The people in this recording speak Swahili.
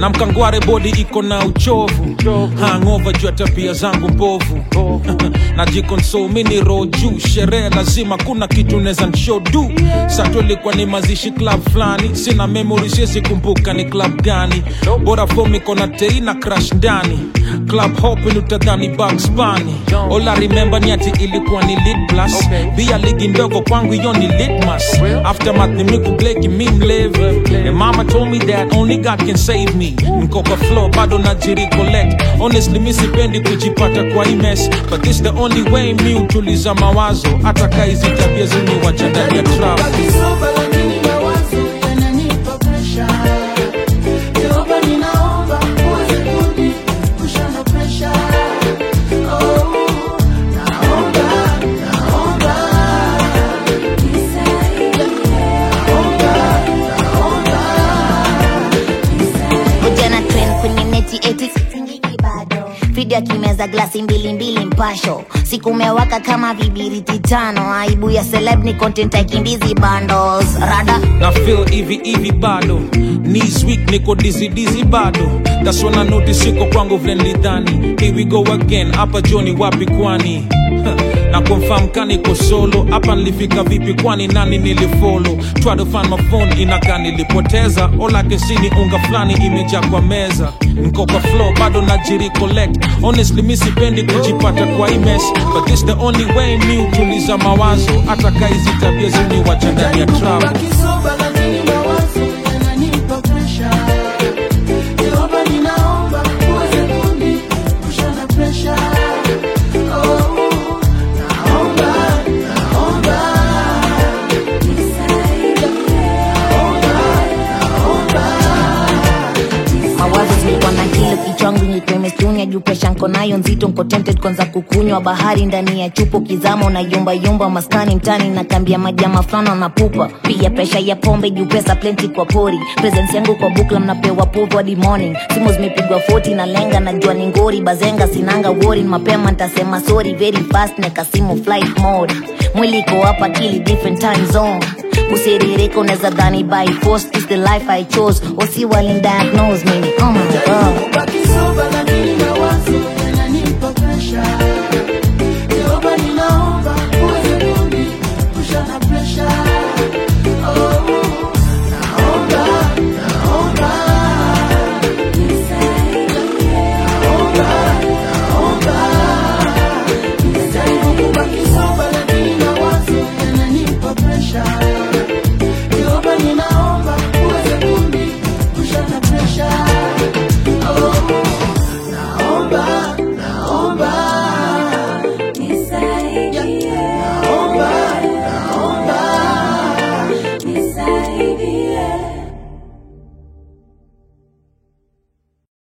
na mkangware bodi iko na uchovu hangova juu ya tabia zangu mbovu najikonsol mini roho juu sherehe lazima kuna kitu neza nshodu sato ilikuwa ni mazishi club fulani sina memory siwezi kumbuka ni club gani bora fom iko na tei na crash ndani club hopin utadhani Bugs Bunny all I remember ni ati ilikuwa ni lit plus bia ligi ndogo kwangu hiyo ni litmas aftermath ni miku bleki mi mlevi and mama told me that only God can save me niko kwa flow bado najiri collect honestly mi sipendi kujipata kwa hii mess but this the only way mi utuliza mawazo hata kaizi tabia zini wacha ndani ya trap Kisoba lakini mawazo yananipa presha. Jehova ninaomba uweze kuniepusha na presha. Oh, naomba, naomba. Ujana trend kwenye neti eti sitingiki bado video akimeza glasi mbili mbili mpasho siku umewaka kama vibiriti tano aibu ya celeb ni content aikimbizi bundles rada na feel hivi hivi bado knees weak niko dizzy dizzy bado that's when I notice siko kwangu vile nilidhani here we go again hapa joni wapi kwani na confirm kaniko solo hapa nilifika vipi kwani nani nilifollow try to find my phone inaka nilipoteza all I can see ni unga fulani imejaa kwa meza niko kwa flow bado najiri collect honestly mi sipendi kujipata kwa hii mess but this the only way mi utuliza mawazo hata kaizi tabia zini wacha ndani ya trap Kisoba lakini mawazo yananipa presha. Jehova ninaomba uweze kuniepusha na presha. Oh, naomba, naomba. mawazo zilikuwa na kile kichwangu nyekemestunya juu presha nko nayo nzito nko tempted kwanza kukunywa bahari ndani ya chupo kizama unayumba yumba maskani mtani na kambia majama fulani wanapupa pia presha ya pombe juu pesa plenty kwa pori presence yangu kwa bukla mnapewa povu hadi morning simu zimepigwa 40 na lenga najua ni ngori bazenga sinanga wori mapema ntasema sorry very fast nekasimu flight mode mwili iko hapa akili different time zone usiririka unaweza dhani by force is the life i chose wasi walindiagnose mimi oh my god Kisoba lakini mawazo yananipa presha. Jehova ninaomba uweze kuniepusha na presha.